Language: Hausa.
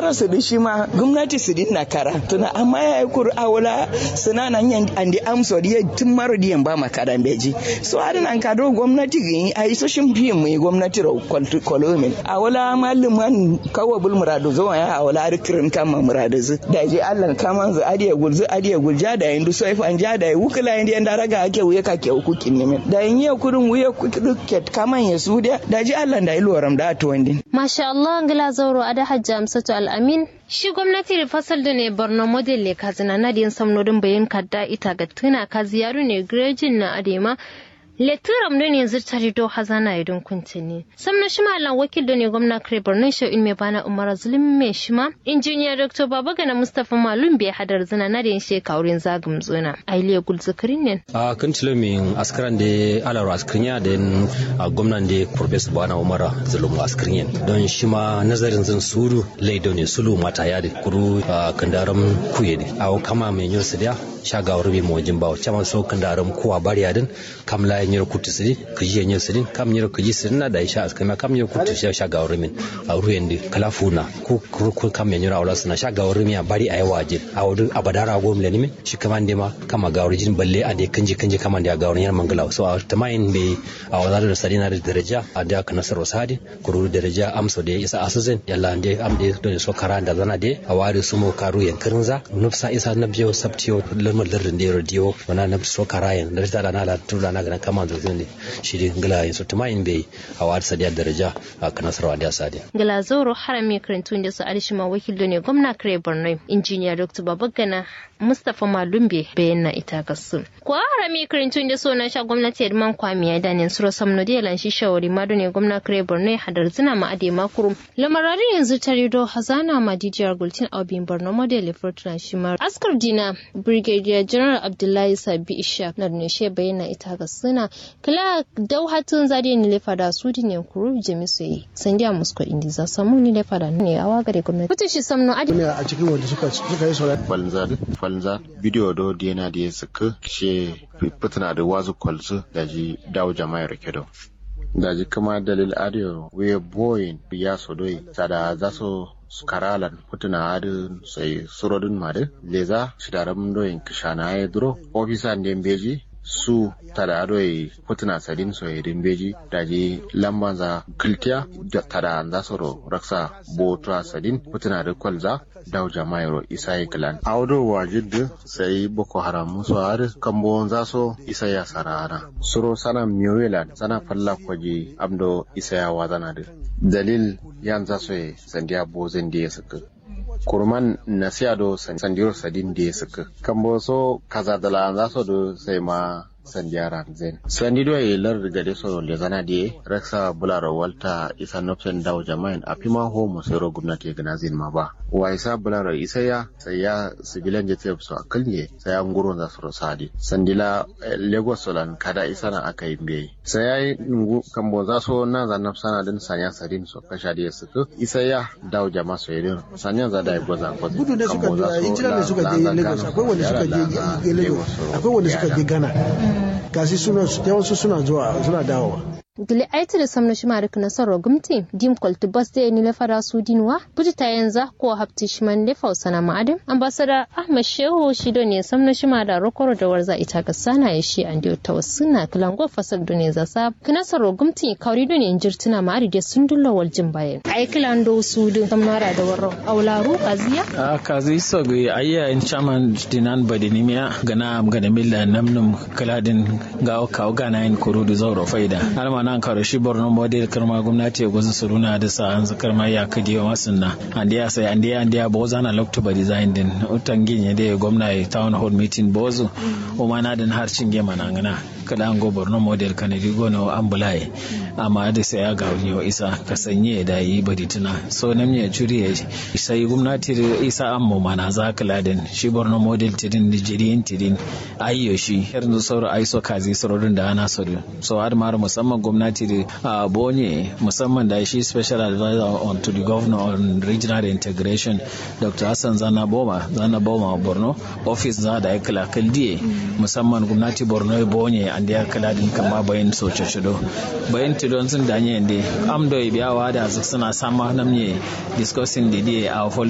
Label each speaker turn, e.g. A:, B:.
A: zara su di shi ma gwamnati su din na kara tuna amma ya yi kur awula suna nan yan andi amso di tun maro di ba makara beji so adin an kado gwamnati gi a yi soshin fiye mu gwamnati ro kolomin awula malluman kawo bul muradu zo ya awula rikirin kama muradu zu da je Allah kama zu adiya gulzu adiya gulja da yin du soif an ja da yi wukula yin da raga ake wuya ka ke hukukin ne da yin yi kudin wuya kuket kaman ya su da da je Allah da yi loram da to wandin
B: masha Allah ngila zauro ada hajja amsatu al-amin shi gwamnati da fasal da ne borno model le kazina na din samnodin bayan kadda ita ga tuna ka ziyaru ne grejin na adema Leturam da ne zirtari do hazana idon kuntini. Samna shima lan wakil da ne gwamna kare Borno shi in me bana Umar Zulum me shima. Injiniya Dr. Babagana Mustapha Malum bai hadar zina na da shi kaurin zagum zuna. Ailiya gul zakarin ne.
C: A kan tilo min askaran da alar askarin ya da gwamnan da Professor Bana Umar Zulum askarin don shi ma nazarin zan suru laido ne sulu mata ya da kuru kandaram kuye ne. A kama mai yin su da shagawar bai mawajin bawa. Caman so kandaram kuwa bariya din kamla nyiro kutu sidi kiji nyiro sidi kam nyiro kiji sidi na da isha askama kam nyiro kutu sha sha gawar min a ruyen kala funa ko ko kam nyiro awla suna sha gawar min a bari ayi waje a wudu abadara go min min shi kaman de ma kama gawar jin balle a de kanji kanji kaman da gawar nyar mangala so a tamayin be a wazar da sadina da daraja a da ka nasar wasadi kuru daraja amso da isa asuzen yalla de am de do so kara da zana de a wari sumo karu yan kirinza nufsa isa nabjo sabtiyo lamar lardin da rodiyo wana nab so kara yan da da na la tura na ga kama da zane shi dai ngila yin su tumayin bai a wa sadiya daraja a kanasarwa da sadiya.
B: Ngila zoro harami karantun da su arishima wakil da ne gwamna kare Borno injiniya Dr. Babagana Mustapha Malumbe bayan na ita gasu. Ko harami karantun da so na sha gwamnati Edman Kwami ya danin suro samno da lan shi shawari ma ne gwamna kare Borno hadar zina ma ade makuru. Lamarari yanzu ta rido hazana ma dijiyar gultin abin Borno model Fortran Shimar. Askar Dina Brigadier General Abdullahi Sabi Ishaq na ne she bayyana ita gasu na kila dau hatun zade ni lefa da su ne kuru jami su yi sandiya musko indi za samu ni lefa da ne awa gare gwamnati kuta shi samno adi
D: ne a cikin wanda suka suka yi sauran
E: falza falza bidiyo do dena da suka she fitina da wazu kwalzu da ji dawo jama'a rake da da ji kama dalil adiyo we boyin ya sodoi sada za su karalan putuna adu sai surodin madu leza shidaram doyin kishana ya duro ofisa ndembeji su tada adoi putuna sadin so edin beji daji lamban za kiltiya tada za soro raksa botra sadin putuna da kwalza daw jamairo isai klan awdo wajid sai boko haram muso har kambo za so isaya sarana suro sana miyoyelan sana falla kwaji amdo isaya wazana da dalil yan za so sandiya bozin da ya suka kurman na siya do sandiro sadin da ya suka kambo so kaza dala za so do sai ma sandiara zen sandi do e lar daga de so le zana de raksa bulara walta isa nopsen daw jama'in a pima ho mo sero gwamnati gana zin ma ba wa isa bulara isa ya sai ya sibilan je tef so akalye sai ya nguro za su sadi sandila lagos solan kada isa na aka yi mbe sai ya ngu kambo za so na za nafsana din sanya sadin so kasha de su isa ya daw jama'a so yedin sanya za da goza goza
D: gudu da suka je injinan da suka je lagos akwai wanda suka je lagos akwai wanda suka je ghana gasi suna yawansu suna zuwa suna dawowa
B: Gili aiti da samna shi marik nasarar gumti dim kwalti bas da ni lafara su dinwa buji ta yanzu ko hafti shi man lefa usana ma'adin ambasada ahmad shehu shi do ne samna shi da rokoro da warza ita ga sana ya shi an diyo ta wasu na kilango fasar do ne za sa nasarar gumti kauri do ne in jirtuna ma'adi da sun dulla wal jin bayan ai kilan do su din samnara da warro aularu kaziya
F: a kazi so ga ayya in chaman dinan badinimiya gana gana milla namnum kaladin ga kawo gana in kurudu zauro faida alma nan karo shi borno model karma gwamnati gwazu su runa da sa an zakar ma ya kadi wa masun na andi ya sai andi andi ya boza na loktoba design din utan ginye da gwamna town hall meeting bozu o mana din har cinge mana ngana kada an go borno model kan rigo no ambulaye amma da sai ya ga wa isa ka sanye da yi bari tuna so nan ya juri ya sai gwamnati isa an mu mana za ka ladin shi borno model tidin nigerian tidin ayyo shi yanzu sauro aiso kazi saurin da ana so so har ma musamman gwamnati da a bonye musamman da shi special advisor on to the governor on regional integration dr hassan zana boma zana boma borno office za da ya kala kaldiye musamman gwamnati borno ya bonye an da ya kala din kama bayan soce shido bayan tidon sun danye inde amdo ya biyawa da suna sama namye discussing the day a